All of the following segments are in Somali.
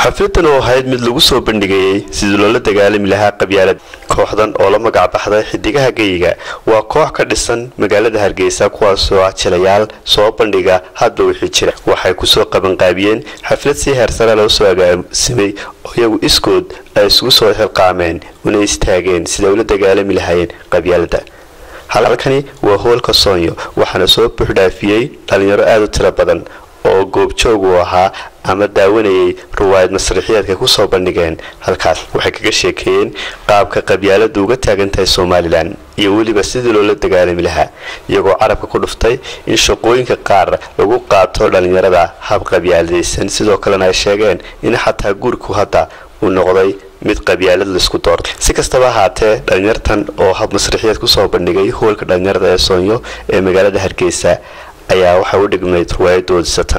xafladan oo ahayd mid lagu soo bandhigayey sidii loola dagaalami lahaa qabyaalad kooxdan oo la magac baxday xidigaha geyiga waa koox ka dhisan magaalada hargeysa kuwaasoo ah jilayaal soo bandhiga hadba wixii jira waxay kusoo qabanqaabiyeen xaflad si heersare loo soo agaasimay oo iyagu iskood ay isugu soo xilqaameen una istaageen siday ula dagaalami lahaayeen qabyaalada halkani waa hoolka soonyo waxaana soo buuxdhaafiyey dhalinyaro aada u tiro badan oo goobjoog uu ahaa ama daawanayay ruwaayad masrixiyaedka kusoo bandhigeen halkaas waxay kaga sheekeeyeen qaabka qabyaaladu uga taagan tahay somalilan iyo weliba sidii loola dagaalami lahaa iyagoo carabka ku dhuftay in shaqooyinka qaar lagu qaato dhalinyarada hab qabyaaladaysan sidoo kalena ay sheegeen in xataa gurigu hadda uu noqday mid qabyaalad laisku doortay si kastaba ahaatee dhalinyartan oo hab masrixiyeed kusoo bandhigay hoolka dhalinyarada ee soonyo ee magaalada hargeysa ayaa waxay u dhignayd ruwaayadoodi satan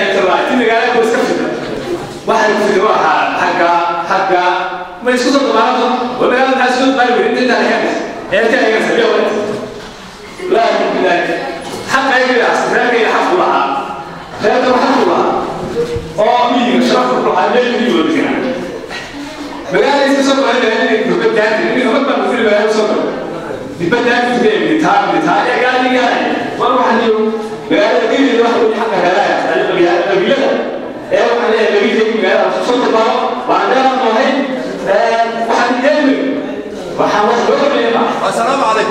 magaalada geligeeda waxa weeye xaqa helaaya qabiilada ee waxaan leeyahay qabiilkayga magaalada soo tabaaro waan dheeraan noohay waxaan yeelmi waxaan wax loo qabeeyma السلام عليكم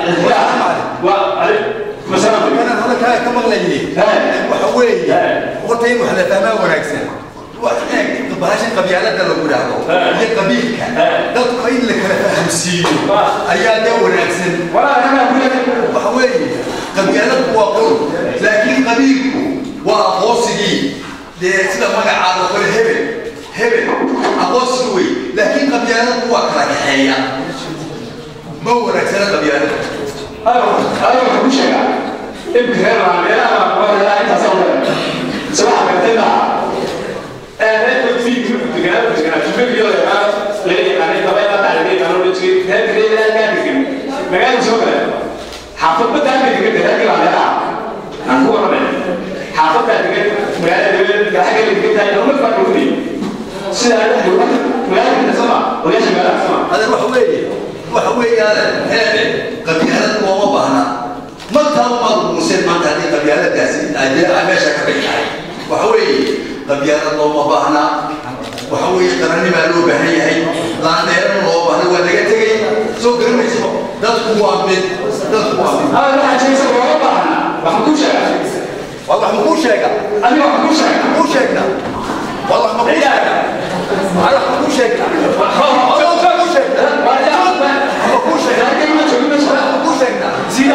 masalaam انا هذا كان كما غليني وحوي قلتين وحنا فما وناكسن وحنا بهاش قبيلة ده لو قلنا هي قبيلة ده قيل لك فهم سيو أيا ده وناكسن walaa anaa guriga وحوي قبيلة هو قول لكن قبيلة وأقوسي ده سيدا ما قاعد أقول هبل هبل أقوسي لكن قبيلة هو كراكحية ما وناكسن قبيلة ayo ayo waxaan ku sheegaa imka reer baa meelaha waa helaa intaas oo dhan sabaxa gartay baa ee reer fi deganaa deganaa jumbiyo leeyahay leeyahay anay qabay la tacliimay aan u dhigay reer reer reer ka degan magaalada soo kale xaafadda taa degan reer ka leeyahay aan ku warramay xaafadda degan magaalada degan gaxaga degan tahay oo markaa ku dhigay sida ay wax magaalada sama odayaasha magaalada sama هذا وحوي وحوي هذا هذا قبيلة وما بهنا ما كان ما مسلم ما تهدي قبيلة داسي أجل أمشى كبيرة وحوي قبيلة وما بهنا وحوي قرني ما له بهني هي لا نير ما بهنا ولا جتة سو قرني سو ده هو من ده هو من هذا واحد شيء سوى ربعنا waxaan ku sheegaa والله ما هو شيء aniga waxaan ku sheegaa مو شيء والله ما هو شيء والله ما هو شيء مو شيء مو شيء مو شيء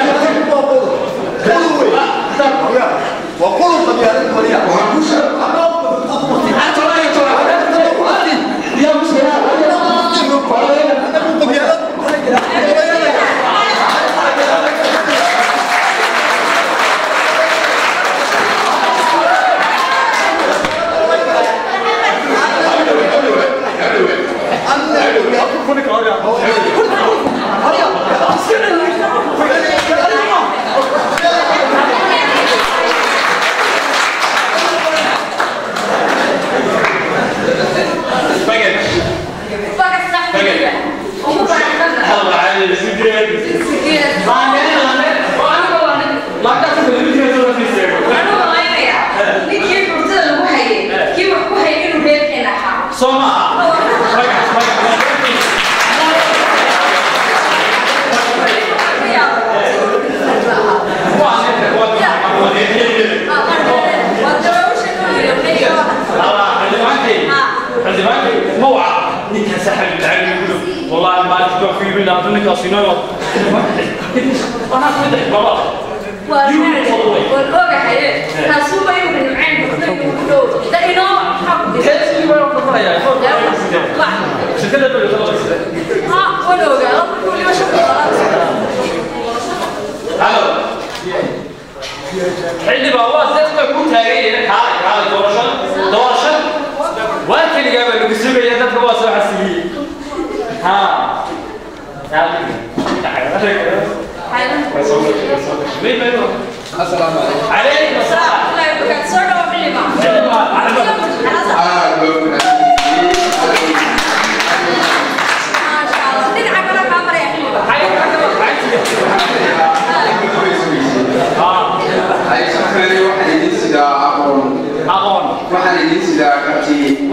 وقولوا قبيلة وليا والله ما تبقى في بلا أظنك أصينا أنا أقول لك بابا هذا اللي بروح بقرا شكلها بقول خلاص حلي بابا زاد ما كنت هاي هنا كاري كاري دورشة دورشة وأنت اللي قبل لو بسيبه يا تبغى بس راح سوي ها تعال تعال مين بينهم السلام عليكم عليكم السلام Solo prima. عليكم السلام آه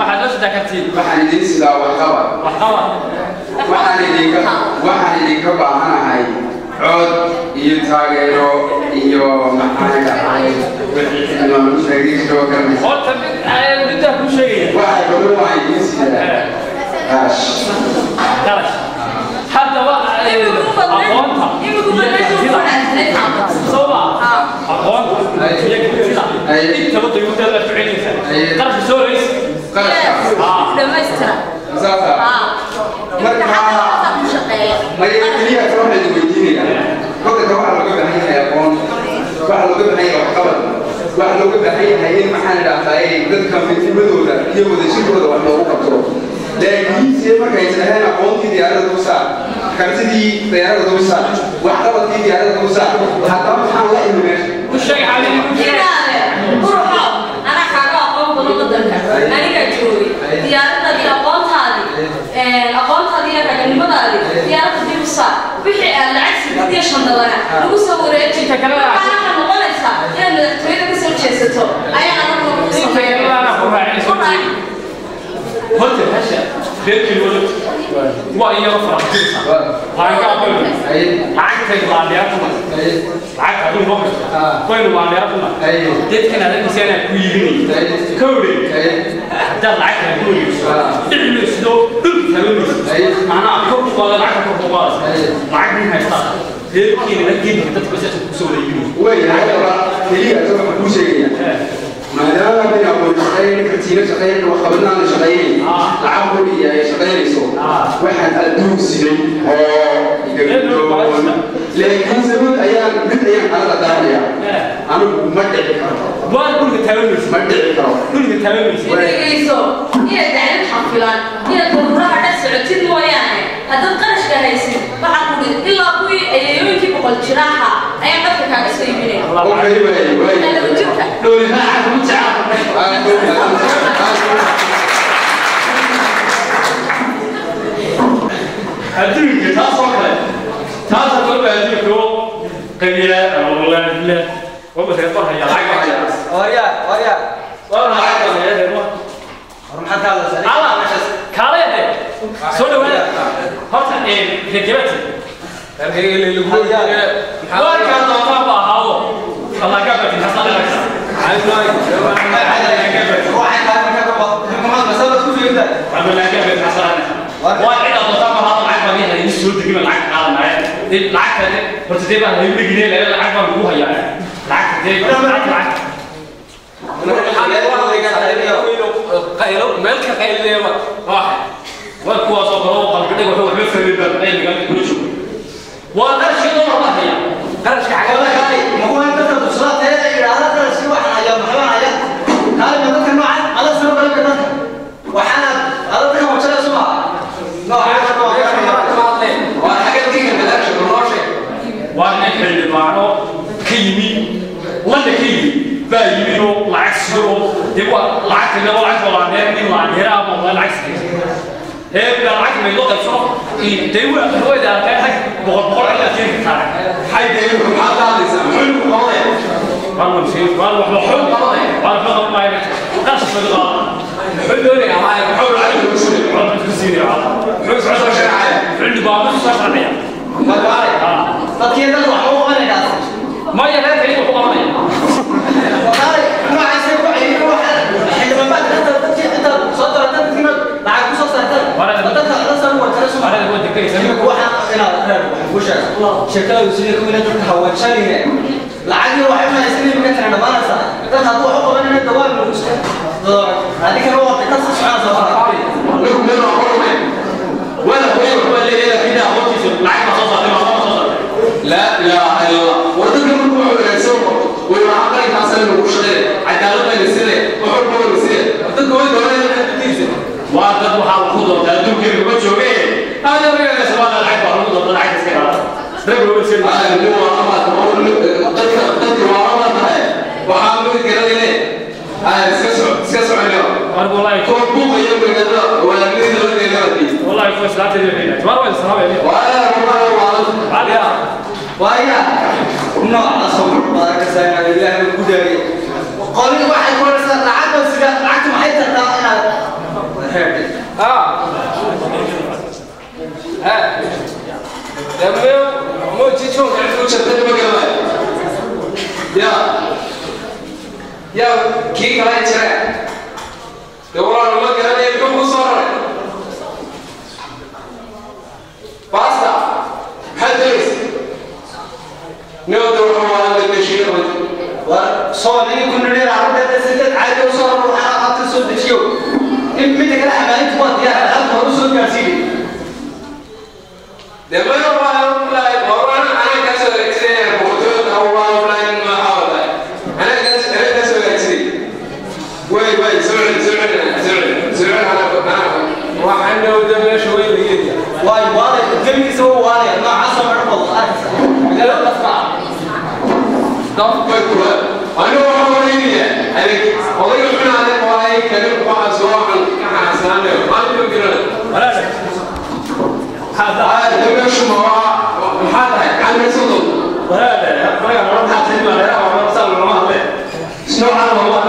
waxaad la sida kartiin waxaan idiin sidaa waxqabad wax qaba waxaan idinka waxaan idinka baahanahay cod iyo taageero iyo maxaan dhahay horta mid ayaan middaa ku sheegaya waxay badan waan idiin sidaa Ash. qarash haddaba aqoonta iyo kartida soma aqoonta iyo kartida intaba dayuuteeda la ficinaysa qarashka soo rays qarashkaas saasa maya keliya ka waxaa idin weydiinaya gobolka waxaa looga baahan yahay aqoon waxaa looga baahan yahay waxqabad waxaa looga baahan yahay in maxaan idhahdaa dadka midnimadooda iyo wadashirkooda wax loogu qabto laakiinse markay isdhaheen aqoontii diyaarada dulsaar kartidii diyaarada dulsaar waxqabadkii diyaarada dulsaar haddaba maxaan la imi meesha u sheeg xaalini u sheeg aniga joogay diyaaradadii aqoontaadii aqoontaadii iyo raganimadaadii diyaaradda dib u saar wixii aad lacag sidiyo shandadana lagu soo wareeji waxaana noqonaysaa inaad madaxtooyada ka soo jeesato ayaa anagu lagu inteelana ku raacinayso horta hasha reerkii wada waa iyaga faransiisa waxaan ka aqoon lacagtay laandheertuma lacagta aduu noqoysa waynu laandheertuma dadkan adagisa inaan ku iibinay kowdhe haddaad lacagta ku wareegso dhicmaysido dhulka tabanaysa macnaha kor u qaada lacagta kor u qaadaysa lacag nin haystaa reerkiina la geedi dadka bas kusoo wada iibinaysa way haddaba keliya ta waxaan kuu sheegaya maadaama bay aqoon shaqayn kartiina shaqayn waxqabadnaana shaqaynayn lacag qori ay shaqaynayso waxaan adduun siday oo laakiinse mid ayaan mid ayaan kalada daahaya anigu ma dhici karo waa dhulka tabanaysa ma dhici karo dhulka tabanaysa dhegeyso inaad daclad xafilaan inaad ururaha dhex socotid mooyaane haddaad qarashka haysid waxaa ku dhid ilaa kuwii ayeeyooyinkii boqol jiraaha ayaa dhabka kaaga soo iibinaya okay way way Hello, jirka. dhowlihaa ku jecel adduunka taas oo kale taas oo kale adduunka oo qabiila wallahi billah waa bas ka haya lacag haya waryaa waryaa waa lacag haya deema war maxaad ka hadlaysaa ala kale hade soo dhawaada horta ee rajabati waa ka doonta ba hawo Allah ka bati hasan la ka waxay tahay markaa ka bad xukuumad masabad ku fiirta Allah ka bati hasan waa cid doonta ba hawo lacag baa yahay in soo degima lacag qaadanaya lacag kale horta dee baa hayb ligine lacag baa ku haya lacag dee lacag lacag qaylo meel ka qayleema waxa waa kuwaas oo kale oo qalbidhig wuxuu waxba fahmin baa qayliga kula joogo waa qarshi oo la haya qarashka xagga wala kaali ma kuwa dadka dusraad ee yiraahdo qarashki waxaan hayaa maxaa hayaa kaali ma dadka noocan ala soo galay dadka waxaana ala dadka wajada suma nooca waa xagga diga badaasha nolosha waa nin xildhibaano ka yimi wanda ka yimi baa yimi oo lacag sido oo dee waa lacagta laba lacag oo laaneer nin laaneera ama waa lacag sido ee baa lacag may loo qaybsano dee waa hawada arkay hag boqol boqol ilaa jeerka saaran xayde maxaa qaadaysaa muxuu ku qabanaya waan mamsiin waan waxba xog qabanay waan waxba qaban maayo qash ma qaban muxuu doonaya ama muxuu lacag lagu sugay waan ku siinaya muxuu soo soo sharxaya xildhibaano soo sharxaya walaale dadkii dad wax u qabanayna ma yahay kaliya ku qabanaya walaale nooca say ku cayiro waxa xildhibaanada dadka dadkii inta soo dara dadkii lacag ku soo saartay dadka la soo wajada suma Arada waa degaysa shirkada sida ku inay dadka hawaajanine lacagii waxay u haysan in ka tana dhamaanaysa dad hadduu wax u qaban inay dawaal lagu iska adiga waa ka soo soconaysa fara lagu meel waa qormay wala qoyay waa leeyahay kida hawtiisa lacag ma soo saaray ma soo saaray la ilaaha illa wadada markuu wuxuu wanaagsan way waxa qalinkaasana lagu shaqeey cadaalad bay sile wuxuu ku wada sile dadka way doonayaan inay dadkiisa waa dad waxaa ku doontaa adduunkeeda ma jooge aada reegaa sabada lacag baa lagu doontaa lacag iska qaada rag waa sir ah nin waa ama dadka dadka waa ama tahay waxaa mid garanayne ah iska soo iska soconayo war wallahi ko buuq iyo magaalada waa mid la leeyahay wallahi ko salaata leeyahay war waa salaam waa waa waa ya waaya nooca soo badan ka saayna ilaahay ku daariy qolin waxay ku waraysaa lacagta sida lacagta maxay tartaa inaad yaa kii kala jira dee walaal ma garanaya muxuu ku soo raray basta maxaad doonaysa newda wuxuu waa la deshiyo war soo nini ku nidhi carruurteeda siddeed caadi u soo raro waxaa aad ka soo dejiyo in midda kale xamaalintu waa diyaar halka hore u soo gaarsiiyey dee ma waa laay qoran ana ka soo hagaagsanaya boqortooyada waa laan ma hawla ana ka ana ka soo hagaagsanay way way soo celi soo celi soo celi soo celi ana ana waxaan newda meesha way la yeeyaa waayo waalay gebigiisa waa waalay noocaasoo midho badan arkaysa magaalada dafka ah way kula ana waxaan waraynaya adeeg odayga xunaade waay kale waxaa soo waxaan ka xanaasanaanayo maalin ma garanayo هذا دمشق مرة محاضرة عن رسول شنو عن والله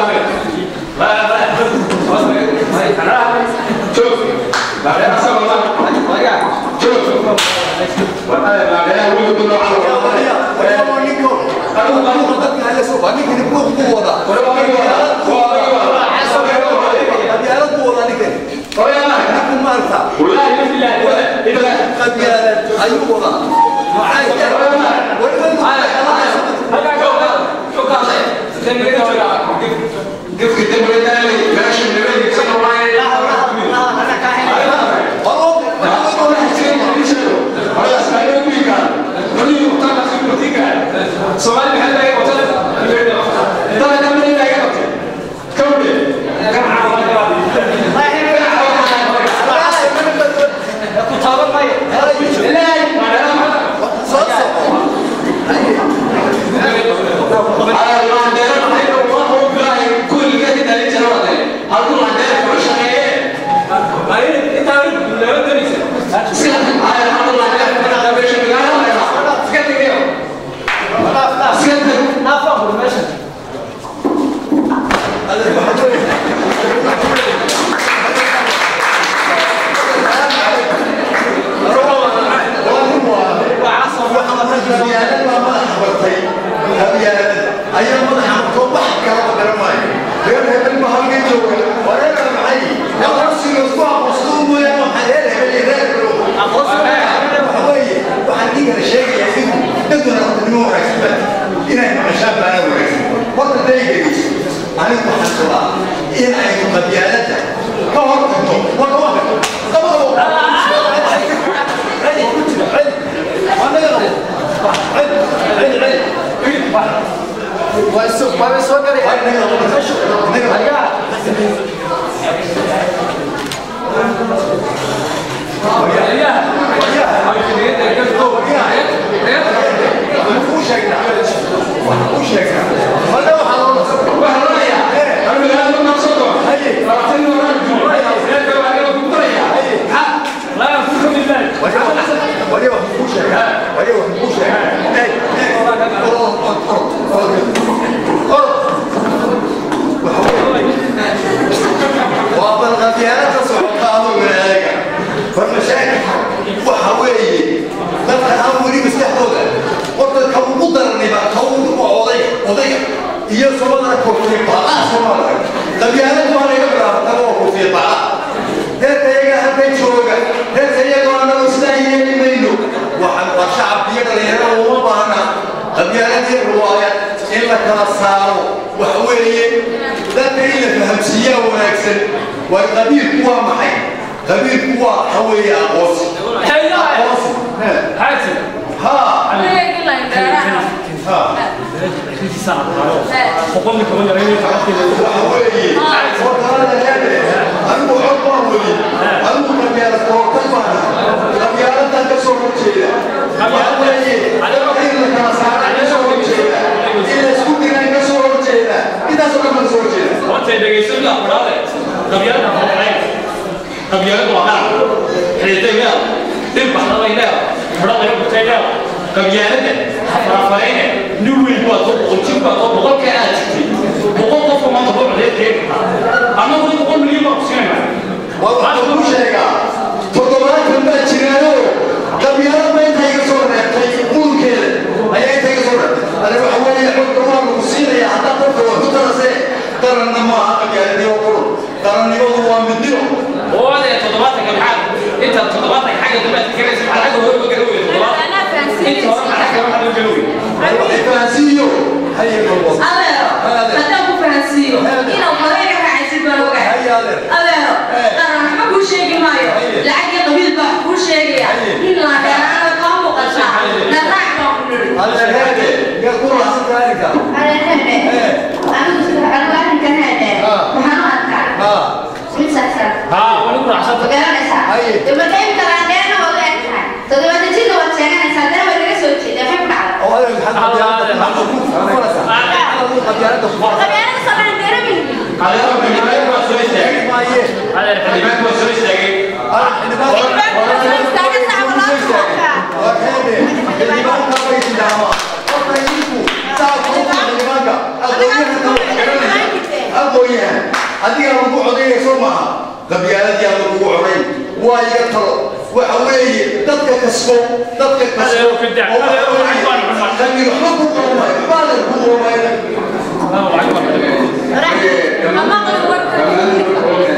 شوف بعدين أسأل الله شوف بعدين أقول كله على والله يفي الله إذا قف قدام الثاني ماشي من البيت يكسر الله سؤال محل ايه قتل ترى ده من اللي قتل كمل كم عام ku taaban maayo naafaa bur meesha in aynu qabyaaladda ka hortagno waka waka iyo somada kofiye baa somada qabyaaladu waa laga bilaabata oo kofiye baa reerka iyaga halkan jooga reerka iyaga waa nagu sidaa yeeli mayno waxaan waa shacabka iyo dhalinyarada uma baahna qabyaaladii riwaayad in la kala saaro waxa weeye dadka in la fahamsiiyaa wanaagsan waa qabiilku waa maxay qabiilku waa waxa weeye aqoonsi aqoonsi ha ha waxa weeye hortaada heede anigu cod baan weli anigu qabyaala koortay baan qabyaaladan ka soo horjeeda waxa weeye in la kala saara ka soo horjeeda in la isku diray ka soo horjeeda intaasoo dhan baan soo horjeeda qabyaalada farafarayne nin weyn waa soo boqol jir baa soo boqolka aad jirtay boqol qofka maanta boqol codee keeni kartaa ama weli boqol milyan baa ku siinayna waxaan kuu sheegaa toddobaatan baa jiraayo qabyaalad ba inta iga soo reebtay muulkeeda ayaa inta iga soo reebtay ade waxa weeye xogka waa lagu siinaya haddaad dadka wax ku tarase adeero haddaan ku fahansiiyo inaad horeyga raacaysid baan ogahay adeero qaran waxba kuu sheegi maayo lacag iyo qabiil baa wax kuu sheegaya nin laadheeraana kaa muuqataa na raac baan ku nidhi ها ولو رحصت هذا هو الحديث aqooyahan adiga lagu codaya soo maaha qabyaaladii aan lagu codayn waa iga talo waxa weeye dadka kasbo dadka kasbo Adeero, fidda. oo waxa Adeero, weeye, waxbaan xumaan. raggi waxba ku qormaayo waxbaa la ku qormaayo ama qalin warka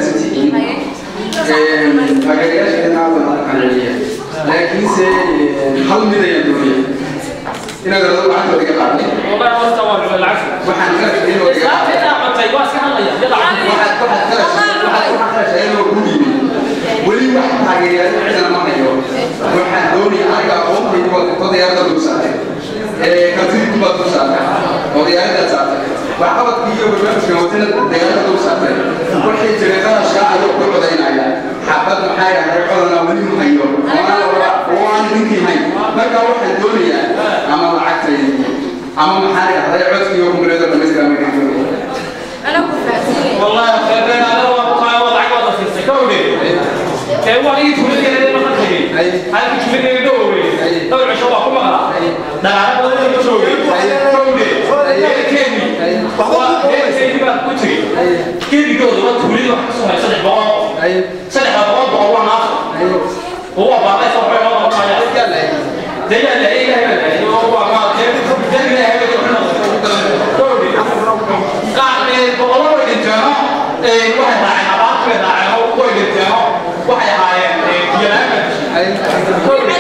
laakiinse hal mid ayaan doonaya inaad rado lacagta iga qaadnay والله ما استوعب العفو waxaan ka rabay inuu iga لا كده عملت واسع الله يلا عفو waxaad waxaad ka rabay waxaad waxaad ka rabay inuu ku dhiibay weli wax taageerayaal cidana ma hayo waxaan doonaya aniga aqoontaydu waa odayaarada dul saartay ee kartidii baad dul saartay odayaaradaad saartay waxqabadkii iyo barnaamijka wadana dayaalada dul saartay waxay jiray qarashka ayuu ku codaynaya xabad maxaa dhahay codana weli ma hayo oo aan ninkii hayn marka waxaan doonayaa ama lacagtaydi ama maxaa dhahday codkii iyo kumbuleeda dhamaystiran ma doonaya ana ku fahansiiyo والله يا اخي انا انا والله وضعك وضع في السكوبي كان هو اللي يقول لي انا ما خدتني هاي مش من يدوري دور عشان الله كم غلا ده انا بقول لك شو كوبي كيني هو هي سيدي بقى كوتري كيني جوز ما تقولي له حسوا هاي صدق بقى صدق بقى بقى هو ناس هو بقى صبح هو بقى ده يا لا ايه لا هو ما ده ده لا هي كوبي قاعد بقولوا دhinteeno waxay raaceen abaartu bay raaceen oo way dhinteeno waxay ahaayeen biyaana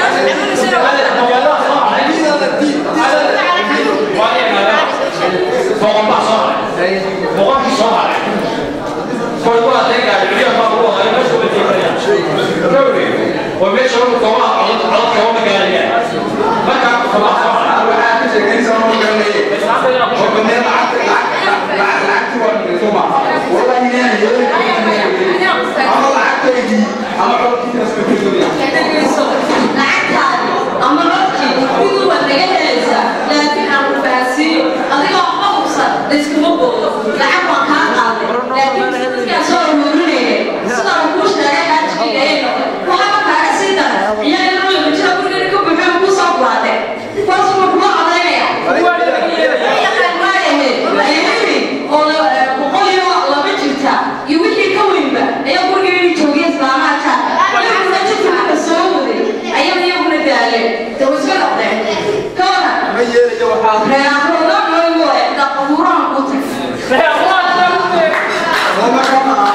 boqolbaa soo haray boqolkii soo haray koy waa deegaay biyaha baa lagu haray meesha way deegaayaan gawri oo meesha lagu koobaha codad codad kooba gaarayaan markaa koobaha soo haray waxaa ka sheegaynaysaa ma garanayay oo banee lacagta lacag lacag lacagti waa dhigto maaha wallahi inaan yeelin ama lacagtaydii ama codkii kasbakadooya lacagtaadi ama codkii miduu waad naga helaysaa laakiin aan ku fahansiiyo adigoo waxba hubsan layskuma boodo lacag waan kaa qaaday laakiin dadkaan soo ururinaya sidaan kuu sheegay xaajigiga ayay noqon waxaba kaaga sii daran iyaga nolama jira gurigeena ka buuxeen kuu soo baadeen kuwaasuma kuma codaynaya yaqaan waayahe ayayni oo boqol iyo laba jirta iyo wixii ka weynba ayaa gurigeena joogay islaamaha jaarka iyaguna jirka soo waday ayaa iyaguna daaleen dee way iska noqdeen ka waran ma yeelayo waxaa reerahooda nooyo cidda qabuurahan ku tag oo marka maaha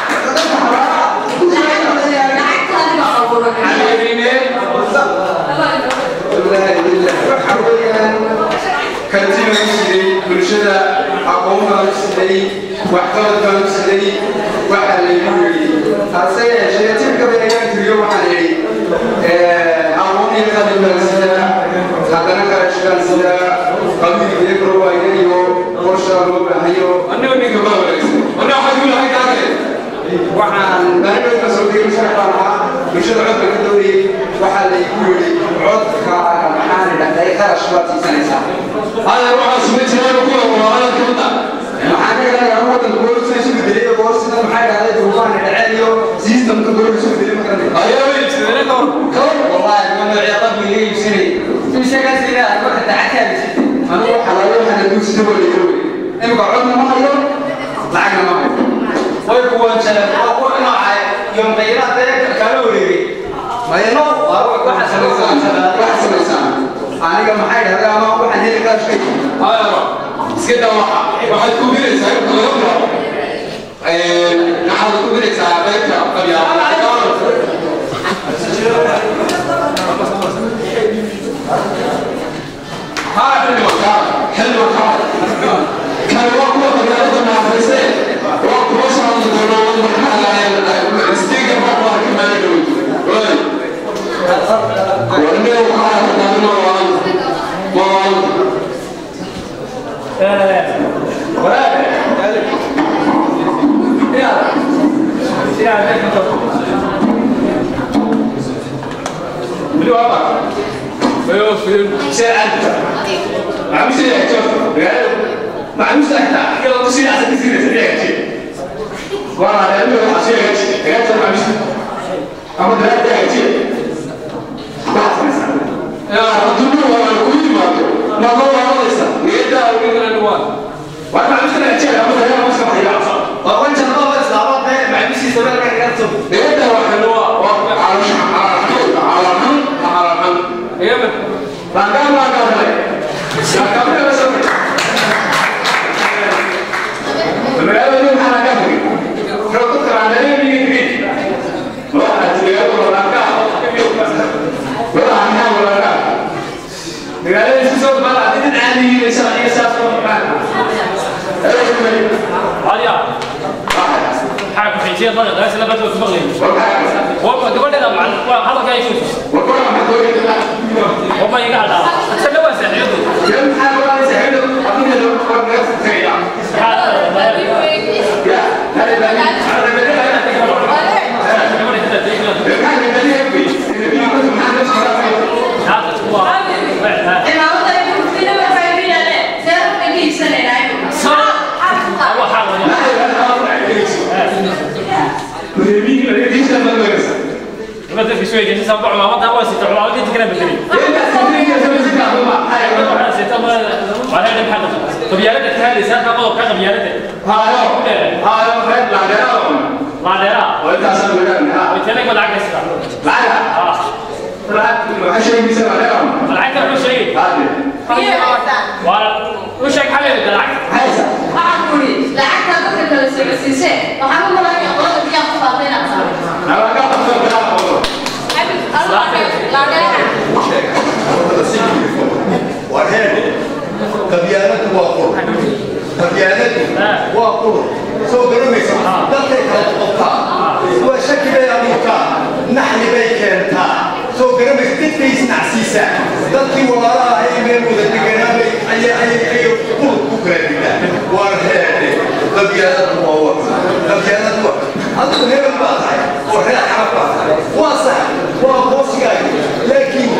lacagtaadi baa qabuuran wallaahi billah waxa weeyaan karti baan u siday bulshada aqoon baan u siday waxqabad baan u siday waxaa laygu yidhi hase yeeshee tirka beegaan tiriyo waxaan idhi aqoon iyo qalin baan sidaa haddana qarash baan sidaa qabiil iyo garowaayan iyo qorshaa loo baahayo aniga ninka baa wareegsan aniga waxaa ku lahay taage waxaan baanibad ka soo degay sharax baan ahaa bulshada cod baan ka doonayay waxaa laygu yidhi codka maxaan idhahday qarash baad siisanaysaa هذا روح اسمه تيرو كله ولا كذا maxaa ka garanayaa wadanka booliska isu bedelay boolisida maxaa dhahday duubaan dhaceliyo systemka booliska isu bedelay ma garanay ايوه انت انا كور wallahi ma noocya qabli iga iibsanay imshakaas ina aad marka dacadkaada anigu xalaalo waxaan aduugsida waa laga wey imika codna ma hayo lacagna ma hayo way kuwan jalan oo ku noocay iyo maqayiraad kala wareegay mayno waxa samaysaan waxa samaysaan aniga maxay dhahday ama waxaan heli karaa shay هذا اسكت واحد واحد كوبيرة سايب كله نحن كوبيرة سايب بيتنا طب يا هذا حلو كان حلو كان weli waa baa سير أنت معلوش يا شوف معلوش أنت يلا تصير عشان تصير سريع شيء وانا على قلبي راح أصير شيء يا شوف معلوش أما ده ده شيء يا رجل ولا كل ما ما هو هذا لسه يدا ومن الألوان وانا معلوش أنا شيء أما ده ما سمح لي أصلا وانت ما بس دعوات ده مع بيسي زمان كان كاتب يدا وحلوة على على على على على على Langkah langkah mulai. Langkah mulai besar. Sebenarnya ini anak kami. Kalau tu kerana ini ini. Wah, ada kalau langkah. Wah, anak langkah. Dengan ini sesuatu malah ini ada ini saya ini saya semua makan. Eh, ini. هذه حاجة في شيء ضغط بس لا بدو تبغي والله قبل هذا مع هذا كان يشوف وكل ما تقول كذا. والله يقعد استنى بس يعني Yang hal ini saya hidup, tapi dia orang saya. Ya, dari tadi ada beda kan tadi happy. Ini aku sebenarnya sekarang. cimaamada ay ku fina waxay riyaale seerka giibsanaynaay هو حاله ما تدري شوي جالس اسبوع ما مضى هو ست عمر دي تكلم بالدليل وعلى هذا محل طب يا ريت هذه سالفه قضوا كذا يا ريت ما درا ويتلك ولا عكس اه العكس مش شيء وش هيك حبيبي العكس waxaan ku uri lacagta dadka kala socodsiisee waxaan u malaynaya qolada biyaa ku faafayna warheede qabyaaladu waa qur qabyaaladu waa qur soo garamaysa dadkay kala qobtaa waa shaki bay abuurtaa naxli bay keentaa soo garamaysa dadkay isnacsiisaa dadkii walaalaha ay meel wada deganaabay ayay ayay ayay qur ku kala digaa warheede qabyaaladu waa wa qabyaaladu waa adigu hebel baa tahay oo reer xarab baa tahay waa sax waa boosigaaga laakiin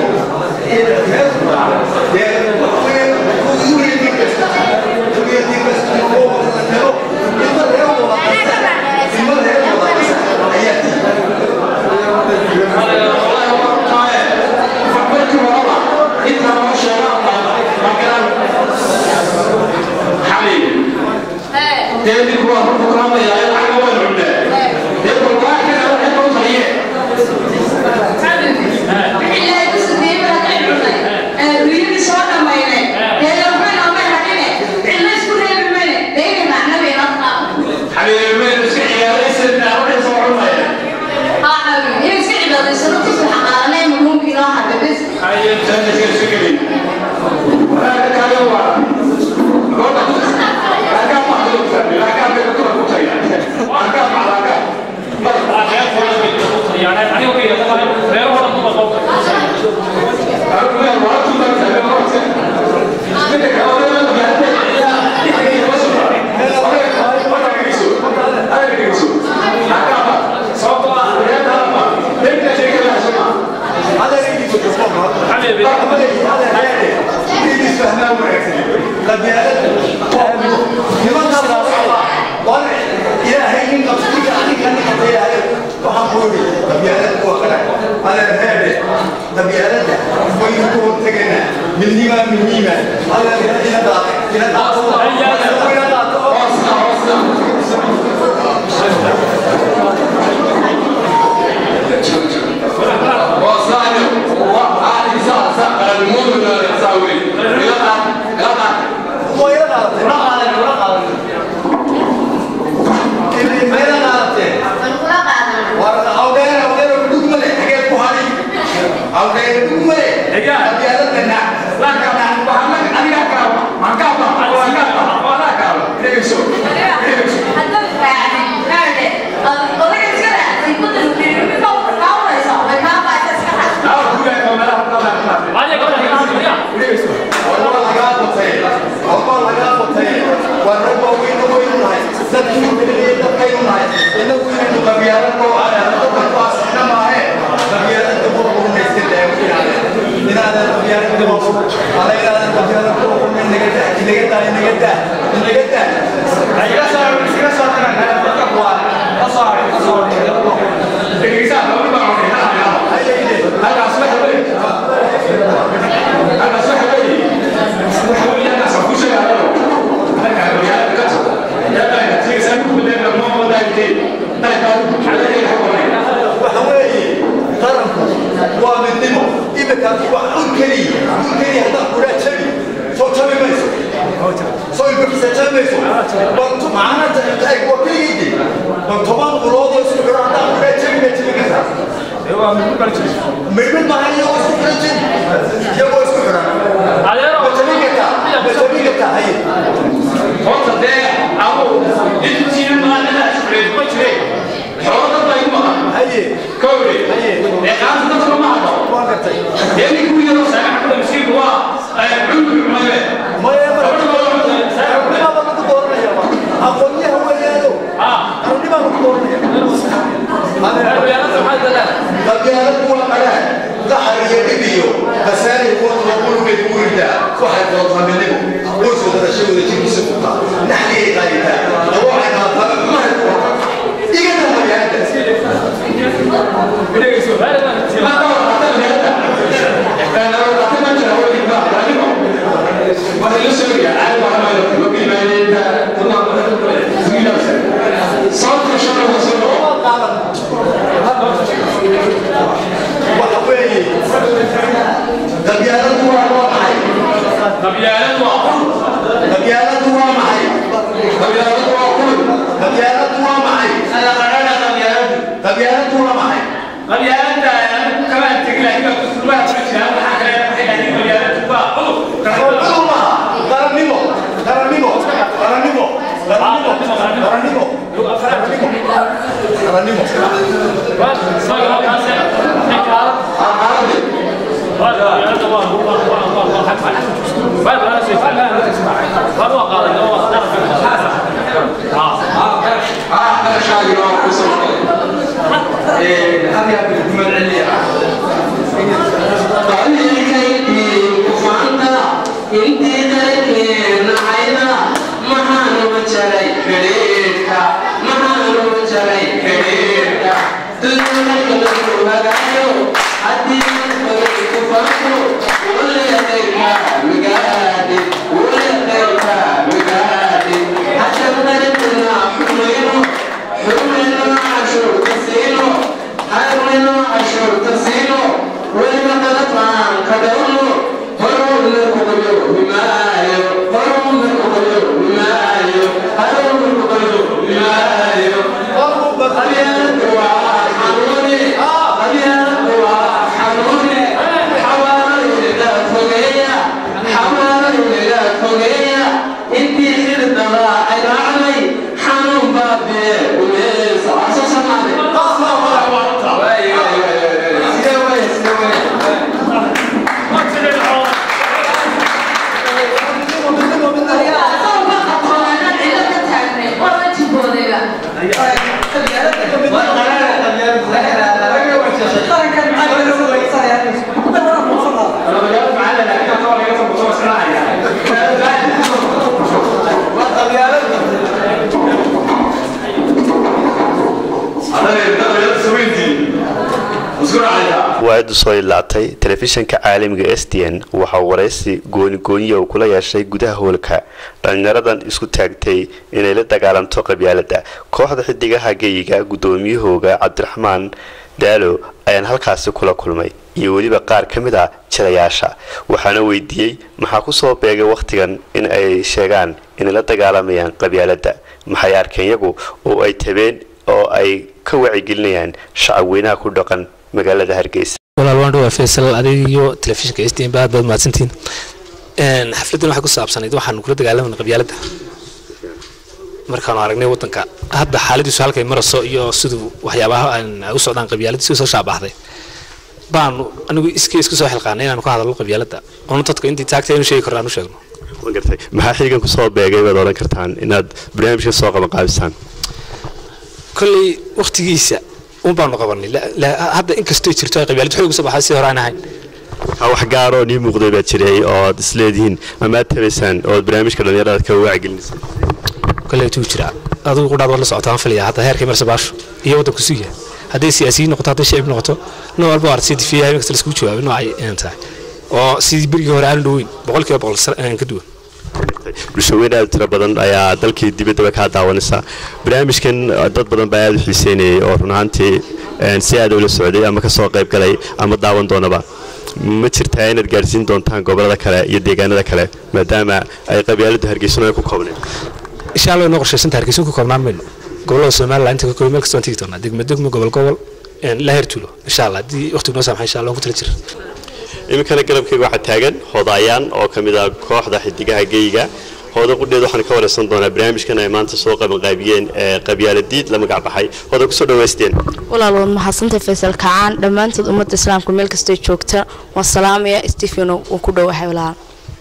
يعني انا وكيل غير هو المطلوب حبيبي ilaahay in qabsadiga aniga nin qabtayahay waxaan ku yidhi qabyaalad waa kale adeer heebe qabyaaladda waynu ku hortegaynaa midnima midnima adeer ina daaqe ina daaqo ina daaqo waa ina daaqte ina qaadan ina qaadan ina ina qaadate war awdeer awdeer dug male xageed ku hadhi awdeer dug male qabyaaladana laa kana waxaan aniga kaa maan kaa baa waan kaa baa على إلى أن قبيلة كوكو من نجدة نجدة نجدة نجدة iska soo iska soo tagan dadka kuwa ka soo haray ka soo haray وحوي قرنكو ومنتمو إذا كان وكلي وكلي هذا كله تبي سو تبي بس سو يبقى تبي بس بنت معنا تاي وكلي يدي بنت ما مراد يسوي هذا كله تبي تبي كذا من ما هي يسوي تبي يبغى يسوي adeero بتبي كذا بتبي كذا هي horta dee abu intiina maalina shukreed ma jire xoolo dad baa igu maqan هي kowre ee qaanta dadka ma hadlo ما قلت dee nin kuwii yaroo saamaxda masiirka waa cunku cumaye ما يبغى ما بقى تدورنا يا ما أقول له هو يا أنا ما بقول magaalada maxaa dalaan qabyaalad kuwa qalaan qaxar iyo dhib iyo khasaari kuwa lagulugay guurida waxay doontaminimo qoysku dadashadooda jirkiisa furta naxligay qaaditaa dawacay qaadtaa xumahay ku wata igana qabyaalada waxa weeye qabyaaladu waa waa maxay qabyaaladu waa maxay qabyaaladu waa maxay qabyaaladu waa maxay cudur maaha qarannimo qarannimo qarannimo qarannimo qarannimo qarannimo أنا شايل هذه الجمل العليا waaadu soo ilaatay telefishinka caalamiga s d n waxaa waraysi goonigooniya uu kula yeeshay gudaha hoolka dhallinyaradan isku taagtay inay la dagaalamto qabyaalada kooxda xidigaha geyiga guddoomiyahooga cabdiraxmaan daalo ayaan halkaasi kula kulmay iyo weliba qaar ka mid a jilayaasha waxaana weydiiyey maxaa kusoo beegay wakhtigan in ay sheegaan inay la dagaalamayaan qabyaalada maxay arkeen iyagu oo ay tabeen oo ay ka wacigelinayaan shacab weynaha ku dhaqan magaalada hargeysa walaal waan dhawaa faysal adiga iyo telefishinka s d n ba aad baad mahadsantiin xafladdan waxay ku saabsanayd waxaan kula dagaalamana qabyaaladda markaanu aragnay waddanka hadda xaaladiisu halkay marayso iyo siduu waxyaabaha aan u socdaan qabyaaladda si soo shaabahday baanu anigu iskii isku soo xilqaanay inaanu ka hadalno qabyaaladda oonu dadka intii taagtay inu sheegi karno aan u sheegno waan gartay maxaa xilligan kusoo beegay baad odhan kartaan inaad barnaamijka soo qabanqaabisaan kolley wakhtigiisa un baanu qabanay La- la- hadda inkastoo jirto ay qabyaalad xoog usoo baxay si hore aan ahayn wax gaaroo nii muuqday baa jiray ood isleedihiin ama aad tabaysaan ood barnaamijka dhallinyarada ka wacyigelinaysa kolley tuu jira adigu qudhaad waad la socotaa aan filaya hadda heerkii marse baasho iyo waddanku suya hadday siyaasiyiin noqoto hadday shacib noqoto nooc walba arti difiya habeen kasta laiskugu jawaabay noocay een tahay oo sidii berigii hore aanu dhoweyn boqolkiiba boqol sar- een ka duwan bulshaweyn aad u tiro badan ayaa dalkii dibaddaba kaa daawanaysa barnaamijkan dad badan baa aad u xiiseynayay oo run ahaantii een, si aad ula socday ama ka soo qayb galay ama daawan doonaba ma jirtaa inaad gaadhsiin doontaan gobollada kale iyo deegaanada kale maadaama ay qabyaaladu hargeysano ay ku koobneen insha allah inoo qorshaysan tahay hargeysa ku koobnaan mayno gobollada somaliland inta ka koobi meel kasta waan tegi doonaa degmo degmo gobol gobol een, ilaa heer tuulo insha allah haddii waqtigu noo saamaxa insha allah waan ku tala jira iminkana garabkayga waxaa taagan hodaayaan oo ka mid ah kooxda xidigaha geyga hooda qudheed waxaan ka waraysan doonaa barnaamijkan ay maanta soo qabanqaabiyeen ee qabyaaladiid la magac baxay hooda kusoo dhawaysteen walaal waad mahadsantahay faysal kacaan dhammaantood ummadda islaamka meel kastay joogta waan salaamaya stephen uu ku dhowahay walaal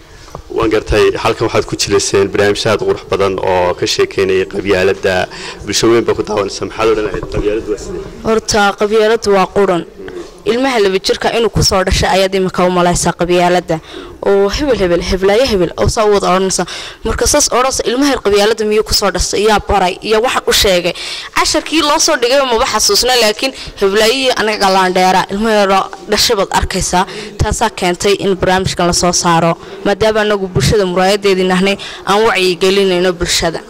waan gartay halkan waxaad ku jilayseen barnaamij aad qurux badan oo ka sheekeynayay qabyaalada bulshaweyn baa ku daawanaysa maxaad odhan lahayd qabyaaladu waa sidee horta qabyaaladu waa quran ilmaha laba jirka inuu kusoo dhashay ayaad imika u malaysaa qabyaalada oo hebel hebel heblaayo hebel oo saa u wada odhanaysa marka saas odhanaysa ilmaha qabyaalada miyuu kusoo dhashay yaa baray iyo waxaan u sheegay casharkii loo soo dhigay maba xasuusna laakiin heblaayihii anaga galaandheera ilmo yaro dhashay baad arkaysaa taasaa keentay in barnaamijkan lasoo saaro maadaama anagu bulshada muraayadeedii nahnay aan wacyigelinayno bulshada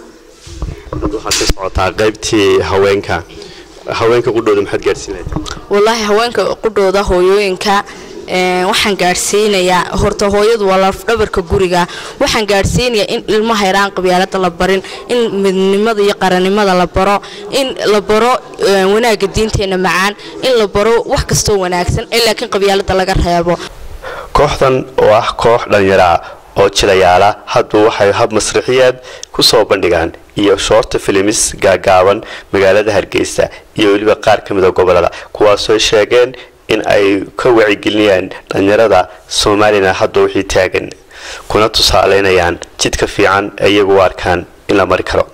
hadda waxaad ka socotaa qaybtii haweenka haweenka qudhooda maxaad gaadhsiin lahayd walaahi haweenka qudhooda hooyooyinka een, waxaan gaadhsiinayaa horta hooyadu waa lafdhabarka guriga waxaan gaadhsiinayaa in ilmaha yaraan qabyaalada la barin in midnimada iyo qarannimada la baro in la baro een, wanaagga diinteena macaan in la baro wax kastoo wanaagsan ee laakiin qabyaalada laga reebo kooxdan oo ah koox dhallinyaro ah oo jilayaala hadba waxay hab masraxiyaad ku soo bandhigaan iyo shoorta filimis gaagaaban magaalada hargeysa iyo weliba qaar ka mida gobolada kuwaasoo sheegeen in ay ka wacigelinayaan dhallinyarada somalilan hadba wixii taagan kuna tusaaleynayaan jidka fiican ee iyagu u arkaan in la mari karo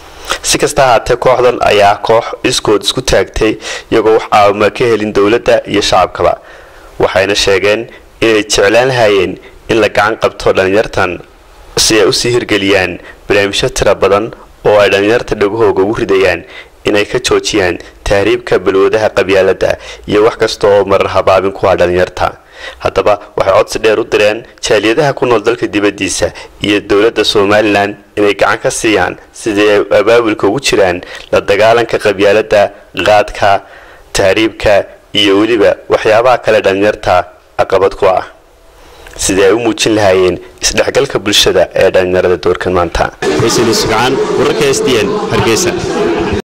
si kasta ahaatee kooxdan ayaa koox iskood isku taagtay iyagoo wax caawima ka helin dowladda iyo shacabkaba waxayna sheegeen inay jeclaan lahayeen in la gacan qabto dhallinyartan si ay usii hirgeliyaan barnaamijyo tira badan oo ay dhallinyarta dhagahooga ugu ridayaan inay ka joojiyaan tahriibka balwadaha qabyaalada iyo wax kasta oo marar habaabin ku ah dhallinyarta haddaba waxay codsi dheer u direen jaaliyadaha ku nool dalka dibaddiisa iyo dowladda somalilan inay gacan ka siiyaan sidii ay abaabulka ugu jiraan la dagaalanka qabyaalada qaadka tahriibka iyo weliba waxyaabaha kale dhallinyarta caqabad ku ah sidii ay u muujin lahaayeen isdhexgalka bulshada ee dhallinyarada doorkan maanta wararka s d n hargeysa